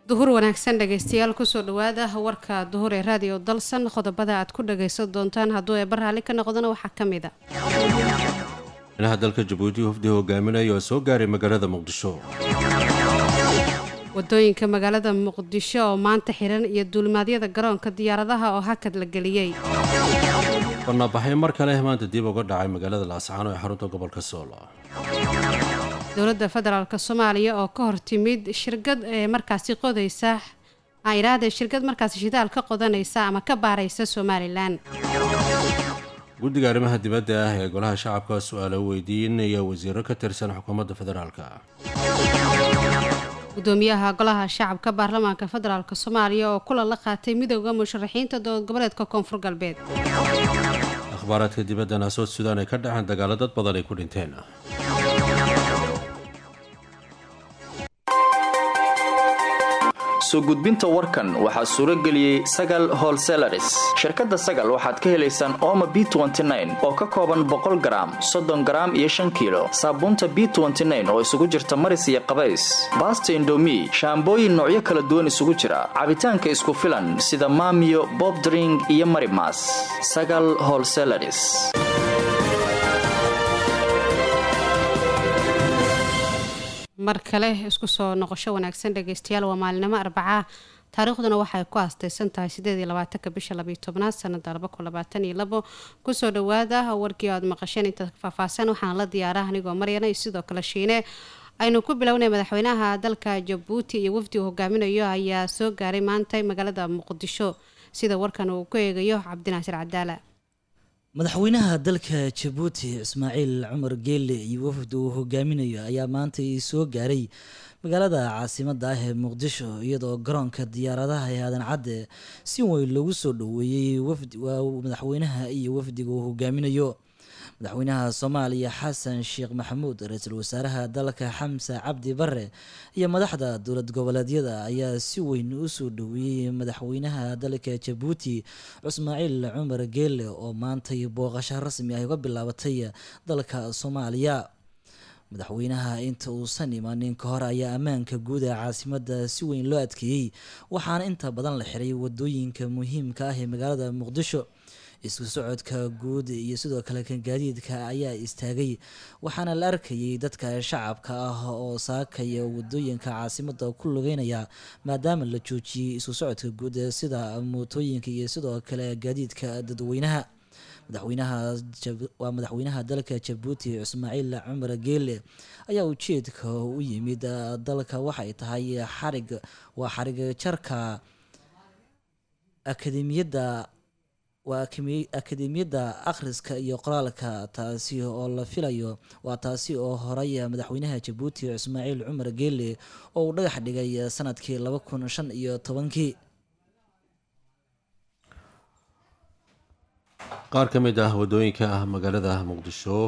duhur wanaagsan dhegaystayaal kusoo dhawaada warka duhur ee raadiyo dalsan qodobada aad ku dhagaysan doontaan hadduu eeba raalli ka noqdana waxaa ka mid a madaxweynaha dalka jabuuti hufdi hogaaminaya oo soo gaaray magaalada muqdisho wadooyinka magaalada muqdisho oo maanta xiran iyo duulimaadyada garoonka diyaaradaha oo hakad la geliyey banaabaxay mar kale maanta dib uga dhacay magaalada laascaano ee xarunta gobolka sool dowladda federaalk soomaaliya oo ka hor timid shirkad ee markaasi qodaysa iraahde shirkad markaasi shidaal ka qodanaysa ama ka baaraysa somalilan guddiga arrimaha dibadda ah ee golaha shacabka su-aalo weydiinaya wasiiro ka tirsan xukuumadda federaalka gudoomiyaha golaha shacabka baarlamaanka federaalk soomaaliya oo kulan la qaatay midooda musharaxiinta dowlad goboleedka koonfur galbeed akhbaaraadka dibaddana sood suudaan ay ka dhaceen dagaalo dad badan ay ku dhinteen soo gudbinta warkan waxaa suuro geliyey sagal holselaris shirkadda sagal waxaad ka helaysaan ooma b oo ka kooban boqol garaam soddon garaam iyo shan kiilo saabuunta b oo isugu jirta maris iyo qabays baasta indomi shaambooyin noocyo kala duwan isugu jira cabitaanka isku filan sida maamiyo bobdring iyo marimas sagal holselaris mar kale isku soo noqosho wanaagsan dhageystayaal waa maalinimo arbacaa taariikhduna waxay ku aastaysan tahay sideed iyo labaatanka bisha labayo tobnaad sanada laba kun labaatan iyo labo kusoo dhawaada warkii aad maqasheen intaad faahfaahsan waxaan la diyaara anigoo maryana iyo sidoo kale shiine aynu ku bilownay madaxweynaha dalka jabuuti iyo wafdi uu hogaaminayo ayaa soo gaaray maanta magaalada muqdisho sida warkan uu ku eegayo cabdinaasir cadaala madaxweynaha dalka jabuuti ismaaciil cumar geelle iyo wafdi uu hogaaminayo ayaa maanta soo gaaray magaalada caasimada ah ee muqdisho iyadoo garoonka diyaaradaha ee aadan cadde si weyn loogu soo dhoweeyey madaxweynaha iyo wafdiga uu hogaaminayo madaxweynaha soomaaliya xasan sheekh maxamuud ra-iisul wasaaraha dalka xamse cabdi bare iyo madaxda dowlad goboleedyada ayaa si weyn u soo dhoweeyey madaxweynaha dalka jabuuti ismaaciil cumar geelle oo maantay booqasho rasmi ah uga bilaabatay dalka soomaaliya madaxweynaha inta uusan imanin ka hor ayaa ammaanka guud ee caasimada si weyn loo adkeeyey waxaana inta badan la xiray wadooyinka muhiimka ah ee magaalada muqdisho isku socodka guud iyo sidoo kale kan gaadiidka ayaa istaagay waxaana la arkayay dadka shacabka ah oo saakaya wadooyinka caasimada ku lugeynaya maadaama la joojiyey isku socodka guud sida mootooyinka iyo sidoo kale gaadiidka dadweynaha madaxweynaha waa madaxweynaha dalka jabuuti ismaaciil cumar geele ayaa ujeedka u yimid dalka waxay tahay xarig waa xarig jarka akademiyadda waa akademiyadda akhriska iyo qoraalka taasi oo la filayo waa taasi oo horay madaxweynaha jabuuti ismaaciil cumar geele oo uu dhagax dhigay sanadkii laba kun shan iyo tobankii qaar ka mid ah wadooyinka ah magaalada muqdisho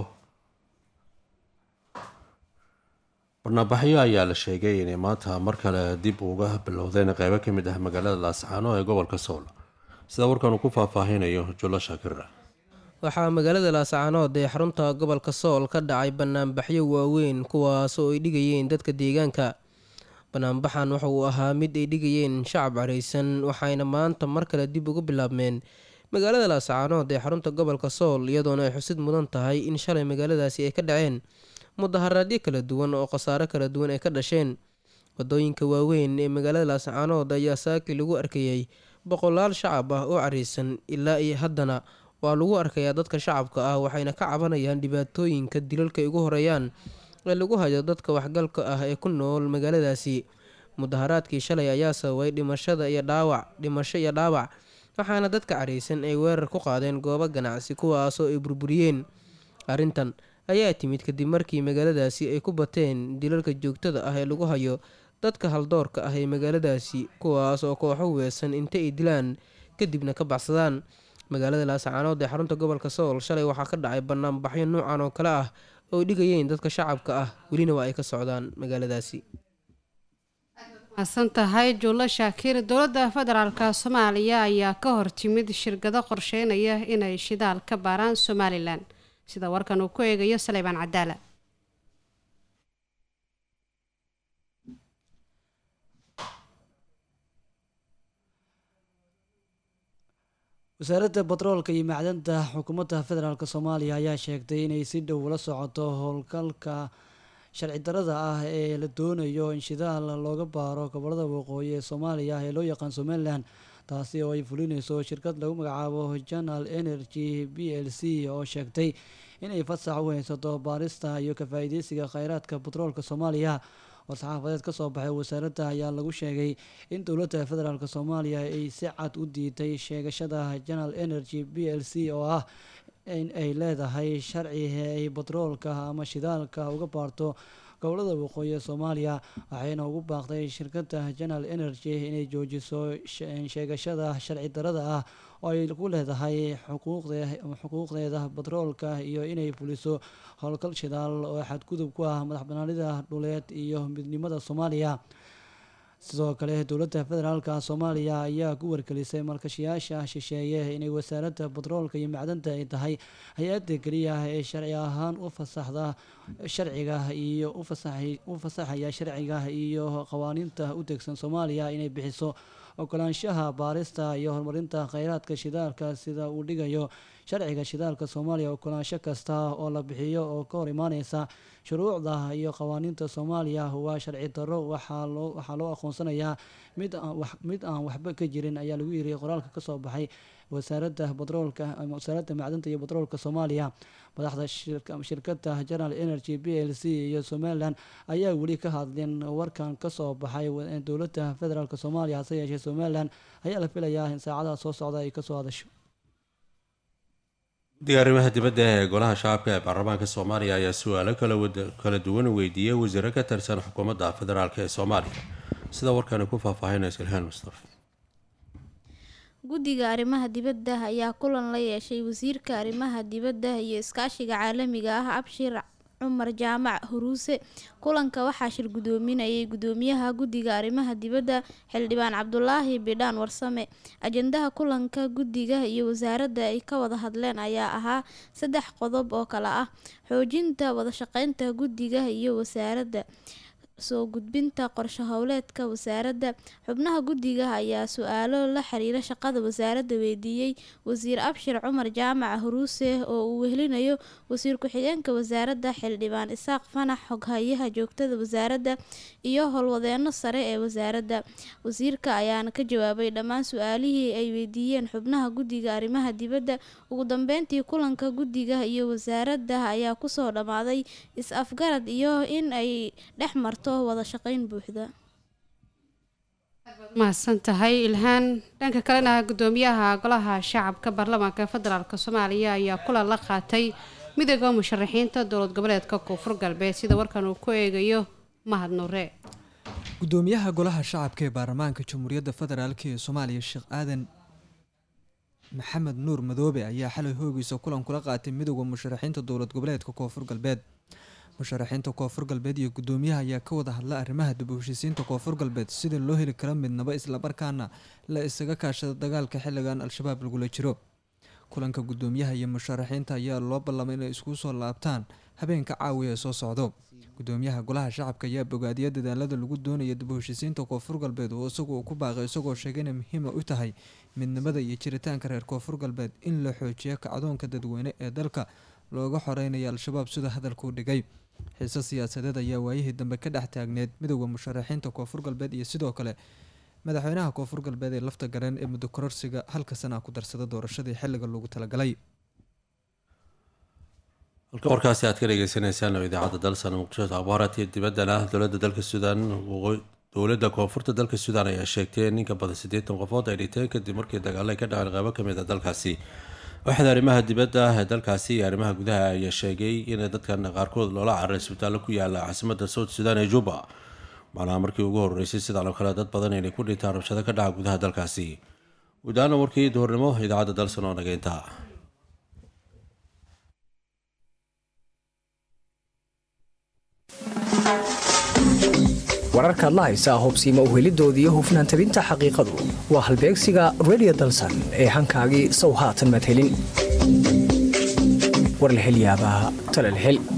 barnaabaxyo ayaa la sheegay inay maanta mar kale dib uga bilowdeen qeybo ka mid ah magaalada laascaano ee gobolka sool sida warkan uu ku faahfaahinayo jullo shaakira waxaa magaalada laascaanood ee xarunta gobolka sool ka dhacay banaanbaxyo waaweyn kuwaas oo ay dhigayeen dadka deegaanka banaanbaxan waxa uu ahaa mid ay dhigayeen shacab caraysan waxayna maanta mar kale dib uga bilaabmeen magaalada laascaanood ee xarunta gobolka sool iyadoona ay xusid mudan tahay in shalay magaaladaasi ay ka dhaceen mudaharaadyo kala duwan oo khasaare kala duwan ay ka dhasheen wadooyinka waaweyn ee magaalada laascaanood ayaa saaki lagu arkayay boqolaal shacab ah oo caraysan ilaa iyo haddana waa lagu arkayaa dadka shacabka ah waxayna ka cabanayaan dhibaatooyinka dilalka ay ugu horeeyaan ee lagu hayo dadka waxgalka ah ee ku nool magaaladaasi mudaharaadkii shalay ayaa sababay dhimashada iyo dhaawac dhimasho iyo dhaawac waxaana dadka caraysan ay weerar ku qaadeen goobo ganacsi kuwaasoo ay burburiyeen arrintan ayaa timid kadib markii magaaladaasi ay ku bateen dilalka joogtada ah ee lagu hayo dadka haldoorka ah ee magaaladaasi kuwaas oo kooxo weesan inta ay dilaan kadibna ka baxsadaan magaalada laascaanood ee xarunta gobolka sool shalay waxaa ka dhacay banaanbaxyo noocan oo kale ah oo dhigayeen dadka shacabka ah welina waa ay ka socdaan magaaladaasi maasan tahay juulo shaakir dowladda federaalk soomaaliya ayaa ka hor timid shirkado qorsheynaya inay shidaal ka baaraan somalilan sida warkan uu ku eegayo saleybaan cadaala wasaaradda batroolka iyo macdanta xukuumadda federaalk soomaaliya ayaa sheegtay inay si dhow ula socoto howlgalka sharci darada ah ee la doonayo in shidaal looga baaro gobolada waqooyi ee soomaaliya ee loo yaqaan somalilan taasi oo ay fulineyso shirkad lagu magacaabo janal energy b l c oo sheegtay inay fasax u haysato baarista iyo ka-faa'iideysiga kheyraadka batroolka soomaaliya war-saxaafadeed ka soo baxay wasaaradda ayaa lagu sheegay in dowladda federaalk soomaaliya ay si cad u diiday sheegashada janal energy b l c oo ah in ay leedahay sharci ay batroolka ama shidaalka uga baarto gobolada waqooyi ee soomaaliya waxayna ugu baaqday shirkadda janal energy inay joojiso sheegashada sharci darada ah oo ay ku leedahay xuquuqdeeda batroolka iyo inay fuliso howlgal shidaal oo xadgudub ku ah madax banaanida dhuleed iyo midnimada soomaaliya sidoo kale dowladda federaalka soomaaliya ayaa ku wargelisay malkashayaasha shisheeye inay wasaaradda batroolka iyo macdanta ay tahay hay-adda keliya ee sharci ahaan u fasaxda sharciga iyo u fasaxaya sharciga iyo qawaaniinta u degsan soomaaliya inay bixiso ogolaanshaha baarista iyo horumarinta kheyraadka shidaalka sida uu dhigayo sharciga shidaalka soomaaliya ogolaansho kasta oo la bixiyo oo ka hor imaaneysa shuruucda iyo qawaaniinta soomaaliya waa sharci darro waxaa loo aqoonsanayaa mid aan waxba ka jirin ayaa lagu yiri qoraalka kasoo baxay wasaaradda batroolka wasaaradda macdanta iyo batroolka soomaaliya madaxda shirkadda general energy b l c iyo somalilan ayaa weli ka hadlin warkan kasoo baxay dowladda federaalk soomaaliya hase yeeshee somalilan ayaa la filayaa in saacadaha soo socda ay kasoo hadasho guddiga arrimaha dibadda ee golaha shacabka ee baarlamaanka soomaaliya ayaa su-aalo kala duwan weydiiyey wasiiro ka tirsan xukuumadda federaalk ee soomaaliya sida warkani ku faahfaahinaysa ilhaan mustafa guddiga arrimaha dibadda ayaa kulan la yeeshay wasiirka arrimaha dibadda iyo iskaashiga caalamiga ah abshir cumar jaamac huruuse kulanka waxaa shir gudoominayay gudoomiyaha guddiga arrimaha dibadda xildhibaan cabdulaahi bidhaan warsame ajendaha kulanka guddiga iyo wasaaradda ay ka wada hadleen ayaa ahaa saddex qodob oo kale ah xoojinta wadashaqeynta guddiga iyo wasaaradda soo gudbinta qorshe howleedka wasaaradda xubnaha guddiga ayaa su-aalo la xiriira shaqada wasaaradda weydiiyey wasiir abshir cumar jaamac huruuse oo uu wehelinayo wasiir ku-xigeenka wasaaradda xildhibaan isaaq fanax xoghayaha joogtada wasaaradda iyo howlwadeeno sare ee wasaaradda wasiirka ayaana ka jawaabay dhammaan su-aalihii ay weydiiyeen xubnaha guddiga arrimaha dibadda ugu dambeyntii kulanka guddiga iyo wasaaradda ayaa kusoo dhammaaday is-afgarad iyo in ay dhex marto mahadsan tahay ilhaan dhanka kalena gudoomiyaha golaha shacabka baarlamaanka federaalk soomaaliya ayaa kulan la qaatay midooda musharaxiinta dowlad goboleedka koonfur galbeed sida warkan uu ku eegayo mahad nuure gudoomiyaha golaha shacabka ee baarlamaanka jamhuuriyadda federaalk ee soomaaliya sheekh aadan maxamed nuur madoobe ayaa xalay hoogiisa kulan kula qaatay midooda musharaxiinta dowlad goboleedka koonfur galbeed musharaxiinta koonfur galbeed iyo gudoomiyaha ayaa ka wada hadla arrimaha dib u heshiisiinta koonfur galbeed sida loo heli karo midnaba islamarkaana la isaga kaashada dagaalka xilligan al-shabaab lagula jiro kulanka gudoomiyaha iyo musharaxiinta ayaa loo ballamay inay isku soo laabtaan habeenka caawiya ee soo socdo gudoomiyaha golaha shacabka ayaa bogaadiya dadaalada lagu doonaya dib u heshiisiinta koonfur galbeed oo isagu ku baaqay isagoo sheegay inay muhiima u tahay midnimada iyo jiritaanka reer koonfur galbeed in la xoojiyo kacdoonka dadweyne ee dalka looga xoreynaya al-shabaab sida hadalkuu dhigay xiise siyaasadeed ayaa waayihii dambe ka dhex taagneed midooda musharaxiinta koonfur galbeed iyo sidoo kale madaxweynaha koonfur galbeed ee lafta gareen ee muddo kororsiga halka sana ku darsada doorashadii xilliga loogu talagalay halka warkaasi aad ka dhegeysaneysaan oo idaacadda dalsan muqdisho akhbaaraadkii dibaddana dowladda dalka suudaan dowladda koonfurta dalka suudaan ayaa sheegtay in ninka badan siddeetan qofood ay dhinteen kadib markii dagaalo ay ka dhaceen qeybo kamid a dalkaasi waaxda arrimaha dibadda ee dalkaasi iyo arrimaha gudaha ayaa sheegay in dadkan qaarkood loola cararay isbitaallo ku yaala caasimadda south sudan ee juba macnaha markii ugu horeysay sidaan oo kale dad badan inay ku dhintaan rabshado ka dhaca gudaha dalkaasi guudahaana warkii duhurnimo idaacadda dalsan oo nageynta wararkaad la haysaa hubsiima uhelidoodiiyo hufnaan tabinta xaqiiqadu waa halbeegsiga redio dalsan ee hankaagii sow haatan maad helin war la helyaabaa talal hel